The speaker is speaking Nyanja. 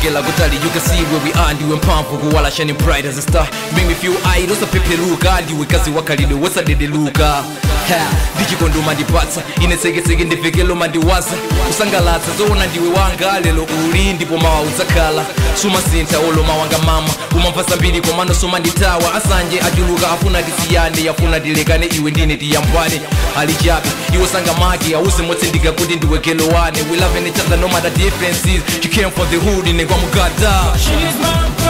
kuchokela kutali you can see where we are ndiwe mphamvu kuwala shining bright as a star You make me feel aight usaphepheluka ndiwe kazi wakhalidwe wosadedeluka Ha, ndichikondoma ndipatsa ine sekeseke ndifikelo mandiwaza kusangalatsa zoona ndiwe wanga lelo uli ndipo mawa udzakhala sumasintha oloma wanga mama umamva zambiri komano somanditawa asanje achuluka afuna tisiyane yafuna tilekane iwe ndine tiyambwane ali chabe iwe sangamaki awuse motsindika kuti ndiwe gelowane we loving each other no matter differences she came for the hood ine kwamugada She's my